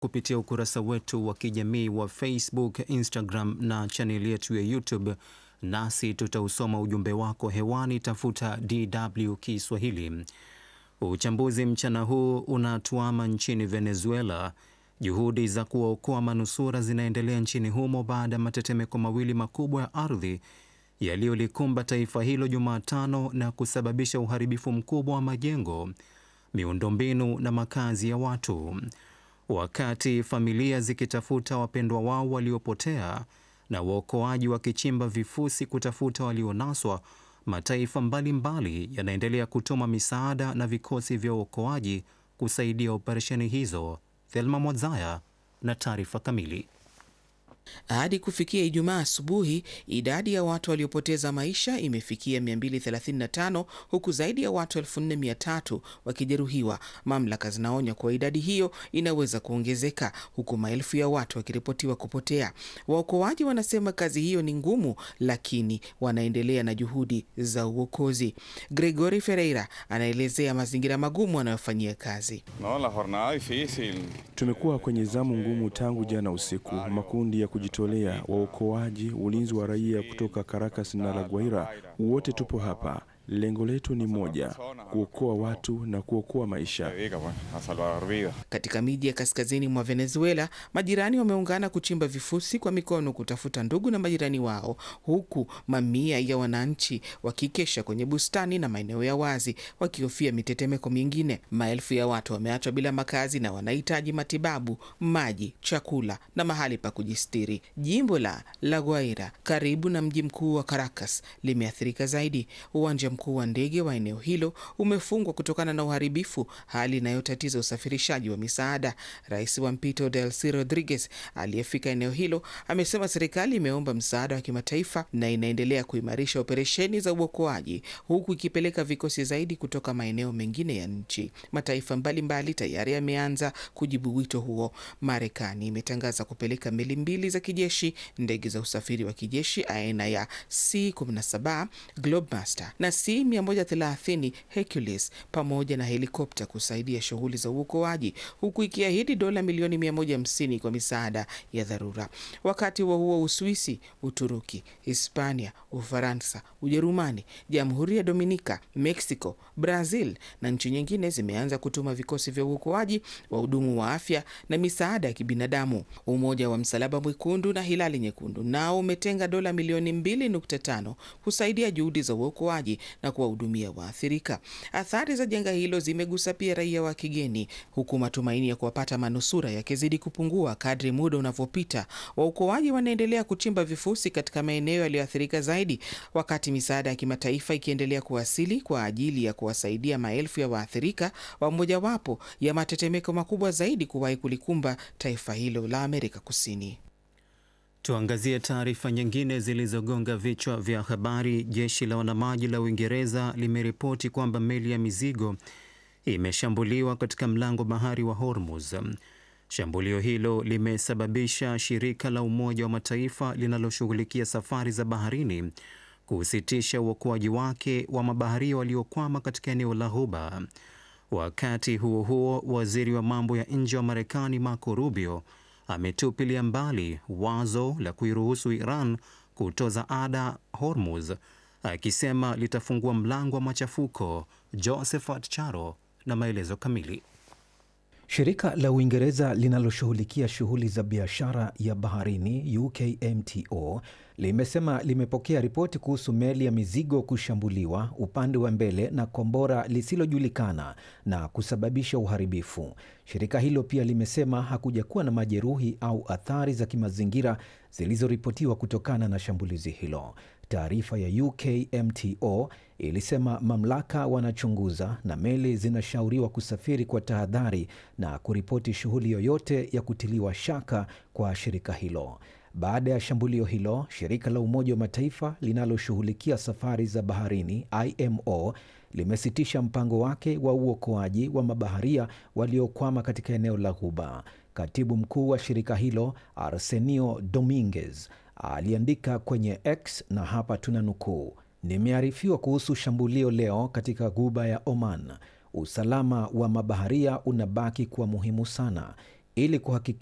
kupitia ukurasa wetu wa kijamii wa Facebook, Instagram na chaneli yetu ya YouTube, nasi tutausoma ujumbe wako hewani. Tafuta DW Kiswahili. Uchambuzi mchana huu unatuama nchini Venezuela. Juhudi za kuwaokoa manusura zinaendelea nchini humo baada ya matetemeko mawili makubwa ya ardhi yaliyolikumba taifa hilo Jumatano na kusababisha uharibifu mkubwa wa majengo, miundombinu na makazi ya watu. Wakati familia zikitafuta wapendwa wao waliopotea na waokoaji wakichimba vifusi kutafuta walionaswa, mataifa mbalimbali yanaendelea kutuma misaada na vikosi vya uokoaji kusaidia operesheni hizo. Thelma Mwazaya na taarifa kamili. Hadi kufikia Ijumaa asubuhi, idadi ya watu waliopoteza maisha imefikia 235 huku zaidi ya watu 4300 wakijeruhiwa. Mamlaka zinaonya kuwa idadi hiyo inaweza kuongezeka huku maelfu ya watu wakiripotiwa kupotea. Waokoaji wanasema kazi hiyo ni ngumu, lakini wanaendelea na juhudi za uokozi. Gregory Ferreira anaelezea mazingira magumu anayofanyia kazi. No, la jornada difícil. Tumekuwa kwenye zamu ngumu tangu jana usiku. Makundi ya kujitolea, waokoaji, ulinzi wa raia kutoka Caracas na La Guaira, wote tupo hapa. Lengo letu ni moja, kuokoa watu na kuokoa maisha. Katika miji ya kaskazini mwa Venezuela, majirani wameungana kuchimba vifusi kwa mikono kutafuta ndugu na majirani wao, huku mamia ya wananchi wakikesha kwenye bustani na maeneo ya wazi wakihofia mitetemeko mingine. Maelfu ya watu wameachwa bila makazi na wanahitaji matibabu, maji, chakula na mahali pa kujistiri. Jimbo la La Guaira karibu na mji mkuu wa Caracas limeathirika zaidi. Uwanja mkuu wa ndege wa eneo hilo umefungwa kutokana na uharibifu, hali inayotatiza usafirishaji wa misaada. Rais wa mpito Delcy Rodriguez aliyefika eneo hilo amesema serikali imeomba msaada wa kimataifa na inaendelea kuimarisha operesheni za uokoaji huku ikipeleka vikosi zaidi kutoka maeneo mengine ya nchi. Mataifa mbalimbali tayari yameanza kujibu wito huo. Marekani imetangaza kupeleka meli mbili za kijeshi, ndege za usafiri wa kijeshi aina ya C-17 Globemaster na C130 Hercules pamoja na helikopta kusaidia shughuli za uokoaji huku ikiahidi dola milioni 150 kwa misaada ya dharura. Wakati huo huo, Uswisi, Uturuki, Hispania, Ufaransa, Ujerumani, Jamhuri ya Dominika, Mexico, Brazil na nchi nyingine zimeanza kutuma vikosi vya uokoaji, wahudumu wa afya na misaada ya kibinadamu. Umoja wa Msalaba Mwekundu na Hilali Nyekundu nao umetenga dola milioni 2.5 kusaidia juhudi za uokoaji na kuwahudumia waathirika. Athari za janga hilo zimegusa pia raia wa kigeni, huku matumaini ya kuwapata manusura yakizidi kupungua kadri muda unavyopita. Waokoaji wanaendelea kuchimba vifusi katika maeneo yaliyoathirika zaidi, wakati misaada ya kimataifa ikiendelea kuwasili kwa ajili ya kuwasaidia maelfu ya waathirika wa mojawapo ya matetemeko makubwa zaidi kuwahi kulikumba taifa hilo la Amerika Kusini. Tuangazie taarifa nyingine zilizogonga vichwa vya habari. Jeshi la wanamaji la Uingereza limeripoti kwamba meli ya mizigo imeshambuliwa katika mlango bahari wa Hormuz. Shambulio hilo limesababisha shirika la Umoja wa Mataifa linaloshughulikia safari za baharini kusitisha uokoaji wake wa mabaharia waliokwama katika eneo la Ghuba. Wakati huo huo, waziri wa mambo ya nje wa Marekani Marco Rubio ametupilia mbali wazo la kuiruhusu Iran kutoza ada Hormuz, akisema litafungua mlango wa machafuko. Josephat Charo na maelezo kamili. Shirika la Uingereza linaloshughulikia shughuli za biashara ya baharini UKMTO limesema limepokea ripoti kuhusu meli ya mizigo kushambuliwa upande wa mbele na kombora lisilojulikana na kusababisha uharibifu. Shirika hilo pia limesema hakuja kuwa na majeruhi au athari za kimazingira zilizoripotiwa kutokana na shambulizi hilo. Taarifa ya UKMTO ilisema mamlaka wanachunguza na meli zinashauriwa kusafiri kwa tahadhari na kuripoti shughuli yoyote ya kutiliwa shaka kwa shirika hilo. Baada ya shambulio hilo, shirika la Umoja wa Mataifa linaloshughulikia safari za baharini IMO limesitisha mpango wake wa uokoaji wa mabaharia waliokwama katika eneo la Ghuba. Katibu mkuu wa shirika hilo Arsenio Dominguez aliandika kwenye X na hapa tuna nukuu: nimearifiwa kuhusu shambulio leo katika Ghuba ya Oman. Usalama wa mabaharia unabaki kuwa muhimu sana. ili kuhakikisha